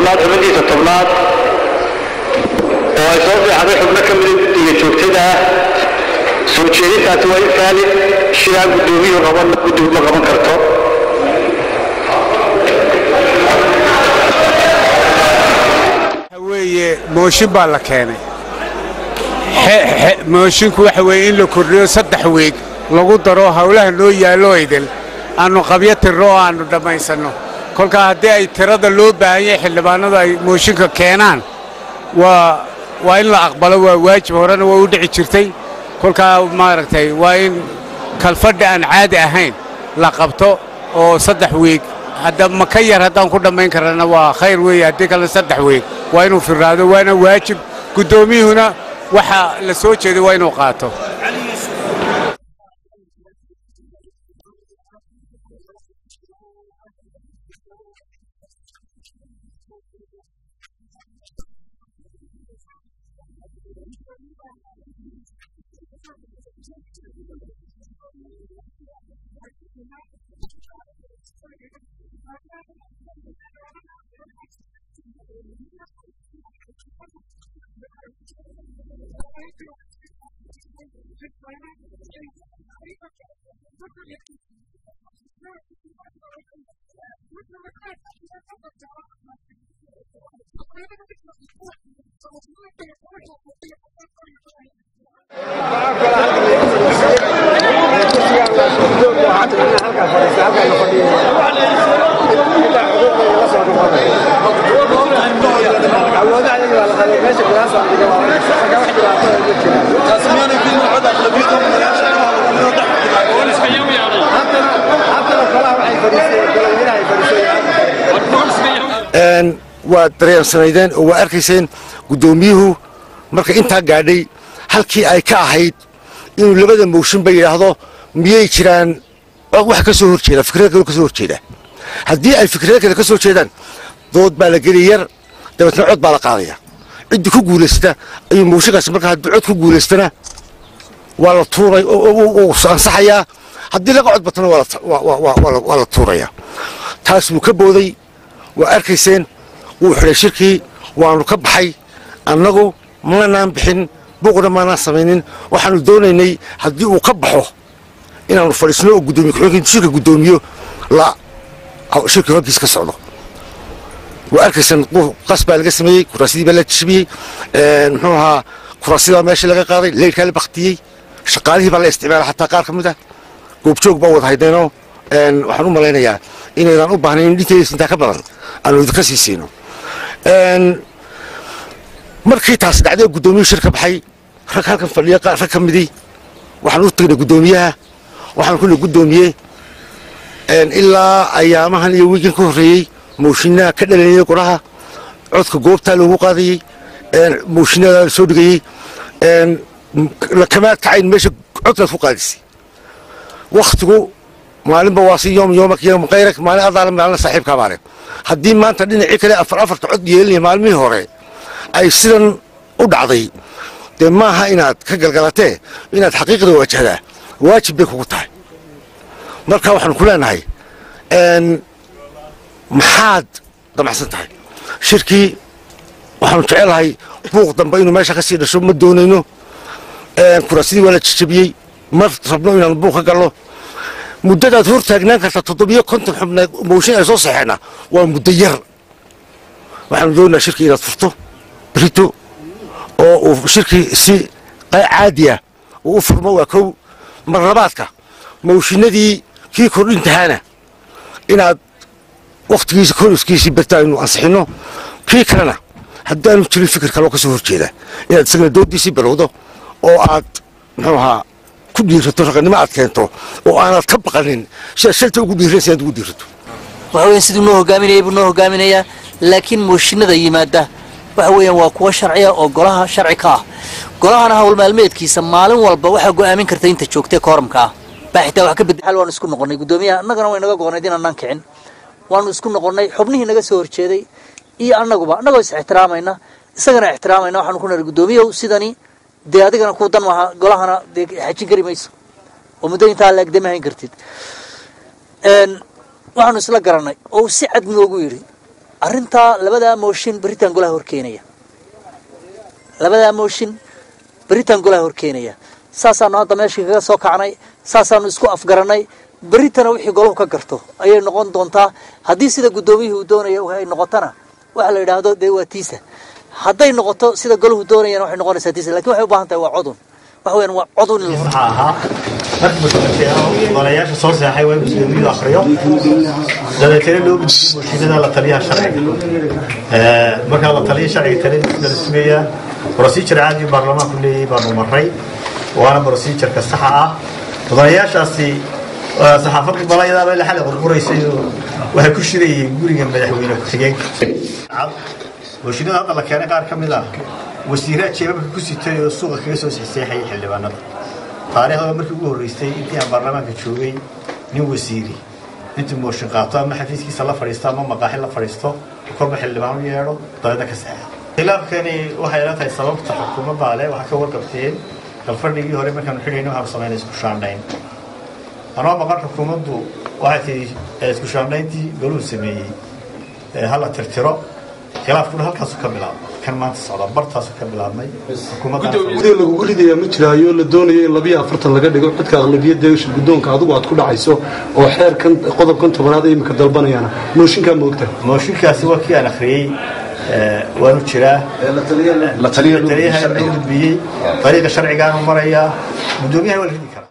tobnaad xubintiisa tobnaad oo ay soo fiixday xubno ka mida guddiga joogtada ah soo jeedintaasi waa in faalid shiraa guddoomiyuhu qaban guddigu ma qaban karto weeye mooshin baa la keenay moshinku waxa weeye in la kordhiyo saddex weeg lagu daro howlaha noo yaallo idil aannu qabyo tirno oo aannu dhammaysanno kolkaa haddii ay tirada loo baahan yahay xildhibaanadu ay mooshinka keenaan waa waa in la aqbalo waa waajib horena waa u dhici jirtay kolkaa maaragtay waa in kalfadhi aan caadi ahayn la qabto oo saddex weeg hadda ma ka yar haddaan ku dhammayn karana waa khayr weeye haddii kale saddex weeg waa inuu firraado waana waajib guddoomiyuhuna waxa la soo jeeday waa inuu qaato waa dareensanaydeen oo waa arkayseen guddoomiyuhu marka intaa gaadhay halkii ay ka ahayd inuu labada mooshinba yidhaahdo miyay jiraan wax ka soo horjeeda fikrada kale ka soo horjeeda haddii ay fikrada kale ka soo jeedaan dood baa la geli yar dabeetna cod baa la qaadaya ciddii ku guulaysta ayuu mooshinkaasi marka haddii cod ku guulaystana waa la tuuray uu ansaxayaa haddii laga cod batana waa la tuuraya taas wuu ka booday waa arkayseen wuu xidhay shirkii waannu ka baxay annagu manaan bixin buuqna maanaan samaynin waxaannu doonaynay haddii uu ka baxo inaannu fadhiisno oo gudoomiye ku-xigeenka shirka guddoomiyo la shirka horkiisa ka socdo waa arkayseen qas baa laga sameeyey kuraasidii baa la jabiyey muxuu ahaa kuraasidaa meesha laga qaaday leyrkaa la baktiyey shaqaalihii baa la isticmaala xataa qaar ka mid ah goobjoog baa wada haydeenoo waxaan u malaynayaa inaydaan u baahnayn in dhinteedis intaa ka badan aanu idinka sii siino markii taas dhacday guddoomiyuhu shir ka baxay rag halkan fadhiya rag ka midii waxaan u tagnay guddoomiyaha waxaan kuna guddoomiye ilaa ayaamahan iyo wiigan ka horreeyey mooshinnaha ka dhalanayay qoraha codka goobtaa loogu qaadayey mooshinnadaa la soo dhigayey kamaad kacayn meesha codkaad ku qaadisay wakhtigu maalinba waa si yoom yoomak yoom kayrak maalin adaala maalin saaxiibkaa baale haddii maanta dhinacii kale afar afarta cod yeelinaya maalmihii hore ay sidan u dhacday dee maaha inaad ka galgalatee inaad xaqiiqda wajahdaa waajib bay kugu tahay marka waxaanu ku leenahay maxaad damacsan tahay shirkii waxaanu jecelahay buuq dambe inuu meesha ka sii dhasho ma doonayno kuraasidii waa la jajabiyey ma rabno inaanu buuq ka galno muddadaad hor taagnaan karta toddobiyo konton xubneed mooshin ay soo saxeena waa muddo yar waxaanu doonayaa shirkii inaad furto brito oo uu shirkii si caadiya uu u furmo waa kow mar labaadka mooshinadii kii kordhintahaana inaad wakhtigiisa koriskiisii barta aynu ansixinno kii kalena haddaanu jirin fikir kaloo ka soo horjeeda inaad isagana dooddiisii balowdo oo aad muxuu ahaa ku dhiirato raqannimo aad keento oo aanad ka baqanin sidaad shalta ugu dhiiranaysa inaad ugu dhiirato waxa weeyaan siduu noo hogaaminayay buu noo hogaaminayaa laakiin mooshinada yimaada waxa weeyaan waa kuwa sharciya oo golaha sharci ka ah golahana hawl maalmeedkiisa maalin walba waxaa go'aamin karta inta joogtee kooramka ah baa xitaa wax ka bedel hal waanu isku noqonnay guddoomiyaha annagana way naga go'onayd inaanaan kicin waanu isku noqonnay xubnihii naga soo horjeeday iyo annaguba annagoo is ixtiraamayna isagana ixtiraamayna waxaanu ku nahay guddoomiyow sidani dee adigana kuu dan maaha golahana dee xajin kari mayso oo muddo intaa la egdama hayn kartid waxaanu isla garanay oo si cad noogu yidhi arrintaa labadaa mooshin beritaan golaha horkeenaya labadaa mooshin beritaan golaha horkeenaya saasaanu hadda meeshii kaga soo kacnay saasaanu isku afgarannay beritana wixii golahu ka garto ayay noqon doontaa haddii sida guddoomiyihii uu doonaya ay noqotona waxa la yidhaahdo dee waa tiisa hadday noqoto sida golahu doonayana waxay noqonaysaa tiisa lakin waxay u baahan tahay waa codun waxa weeyaan waa codun in la waxaa ahaa markii masuuliyiinta golayaasha soo seexay waa in gudoomiyadu akhriyo dabeetana loo gudbiyo mooshinada la taliyaha sharciga markaa la taliya sharciga taliyada la sugayaa procedure caadi baarlamaanku leeyahay baanu maray waana procedureka saxa ah mudanayaashaasi saxaafaddu balayadaaba ila xalay qurquraysay oo waxay ku shirayeen guriga madaxweyne ku-xigeenka mooshinada hadda la keenay qaar ka mid ah wasiiraha jeebabka ku sitay oo suuqa kaga soo sixseexayay xildhibaanada taariikhdaba markii ugu horreysay intii aan baarlamaanka joogay nin wasiiri intuu mooshin qaato ama xafiiskiisa la fadhiisto ama maqaaxi la fadhiisto korba xildhibaan u yeedho dabeedna ka seexa khilaafkani waxay ila tahay sababta xukuumadda ale waxaa ka warqabteen galfadhigii hore markaanu xidhayna waxaanu samaynay isku shaandhayn anoo maqan xukuumaddu waxay tihi isku shaandhayntii goluhu sameeyey hala tirtiro khilaafkuna halkaasu ka bilaabmay kan maanta socda bartaasu ka bilaabmay gudoomiyaha lagugu ridayaa ma jiraayo la doonayo in labiyo afartan laga dhigo codka aqlabiyadda shir guddoonka adigu aad ku dhacayso oo xeerkan qodobkan tobanaad ay imika dalbanayaana mooshinkaa moogta mooshinkaasi waa kii aan akhriyey waanu jiraa taliyaha loo gudbiyey dariiqa sharcigaanu marayaa guddoomiyaha waa la ridi karaa